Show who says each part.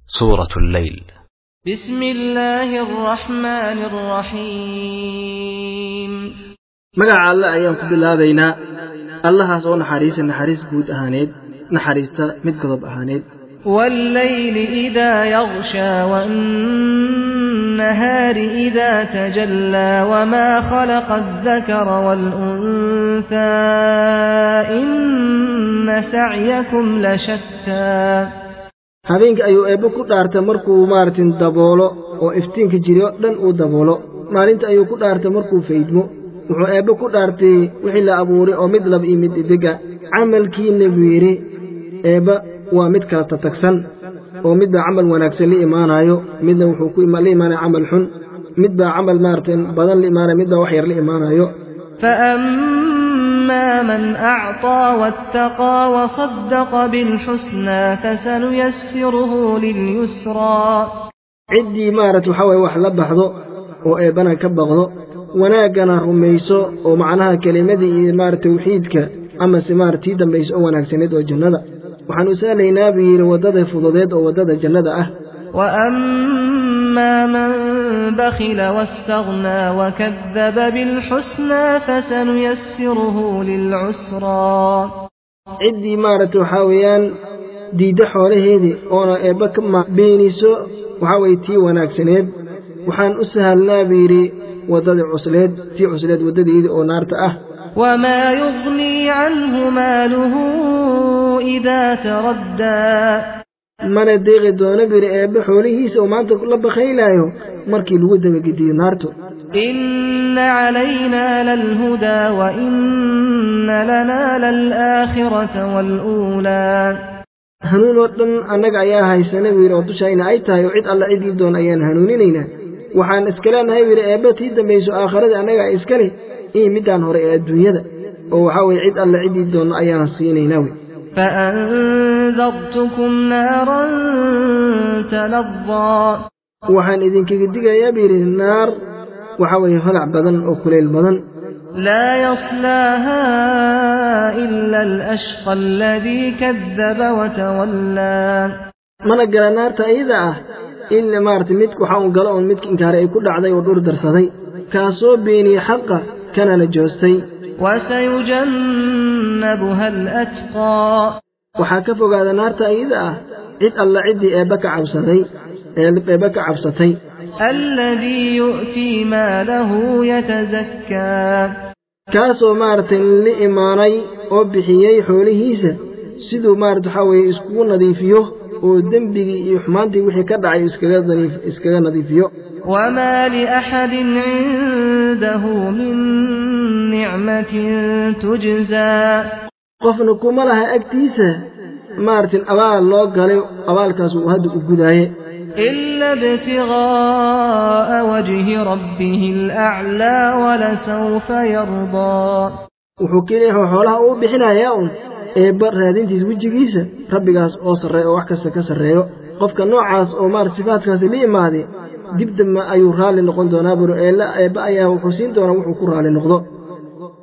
Speaker 1: سورة الليل
Speaker 2: بسم الله الرحمن الرحيم
Speaker 3: magaca alle ayaan ku bilaabaynaa allahaas oo naxariisa naxariis guud ahaaneed naxariista mid godob ahaaneed
Speaker 2: والليل إذا يغشى والنهار إذا تجلى وما خلق الذكر والأنثى إن سعيكم لشتى
Speaker 3: habeenkii ayuu eebbe ku dhaartay markuu maaragtin daboolo oo iftiinka jiri oo dhan uu daboolo maalinta ayuu ku dhaartay markuu faydmo wuxuu eebbe ku dhaartay wixii la abuuray oo mid lab iyo mid idega camalkiina buu yidhi eebba waa mid kala tatagsan oo mid baa camal wanaagsan la imaanayo midna wuxuu ku la imaanaya camal xun mid baa camal maaragtay badan la imaanaya mid baa wax yar la imaanayo
Speaker 2: فأما من أعطى واتقى وصدق بالحسنى فسنيسره لليسرى
Speaker 3: ciddii maaragta waxaa waye wax la baxdo oo eebbana ka baqdo wanaaggana rumayso oo macnaha kelimadii iyo maarata tawxiidka amase maarata tii dambaysa oo wanaagsaneed oo jannada waxaanu sahlaynaa buu yidhi waddada fududeed oo waddada jannada ah
Speaker 2: وأما من بخل واستغنى وكذب بالحسنى فسنيسره للعسرى
Speaker 3: ciddii maaragta waxaa weeyaan diidda xoolaheedii oona eebba ka beeniso waxaa weye tii wanaagsaneed waxaan u sahalnaa buu yidhi waddadii cusleed tii cusleed waddadeedii oo naarta ah
Speaker 2: وما يغني عنه ماله إذا تردى
Speaker 3: mana deeqi doono biri eebbe xoolihiisa oo maanta la bakhaylaayo markii lagu dabagediyo naartu
Speaker 2: إن علينا للهدى وإن لنا للآخرة والأولى
Speaker 3: hanuun oo dhan annaga ayaa haysana buu yidhi oo dushayna ay tahay oo cid alla ciddii doon ayaan hanuuninaynaa waxaan iska leenahay buu yidhi eebbe tii dambayso aakhiradii annaga iska leh iyo middaan hore ee adduunyada oo waxaa weye cid alla ciddii doonno ayaan siinaynaa wey
Speaker 2: فأنذرتكم نارا تلظى
Speaker 3: waxaan idinkaga digayaa buu yidhi naar waxaa weeye holac badan oo kuleyl badan
Speaker 2: لا يصلاها إلا الأشقى الذي كذب وتولى
Speaker 3: mana gala naarta iyada ah ila maarata midka waxaa uu galo oon midka inkaaray ay ku dhacday oo dhur darsaday kaasoo beeniyey xaqa kana la joostay
Speaker 2: وسيجنبها الأتقى
Speaker 3: waxaa ka fogaada naarta iyada ah cid alla ciddii eebba ka cabsaday eebba ka cabsatay
Speaker 2: الذي يؤتي ماله يتزكى
Speaker 3: kaasoo maaragtay la imaanay oo bixiyey xoolihiisa siduu maarata waxaa weeye iskugu nadiifiyo oo dembigii iyo xumaantii wixii ka dhacay iskaga nadiif- iskaga nadiifiyo
Speaker 2: وما لأحد عنده من نعمة تجزى
Speaker 3: qofna kuma laha agtiisa maaragtin abaal loo galay abaalkaas uu hadda u gudaaye
Speaker 2: إلا ابتغاء وجه ربه الأعلى ولسوف يرضى
Speaker 3: wuxuu keliya xoolaha uu bixinayaa un eebba raadintiis wejigiisa rabbigaas oo sarreeya oo wax kasta ka sarreeyo qofka noocaas oo maarata sifaadkaasi la imaaday dib dambe ayuu raalli noqon doonaa buro eella eebba ayaa wuxuu siin doonaa wuxuu ku raalli noqdo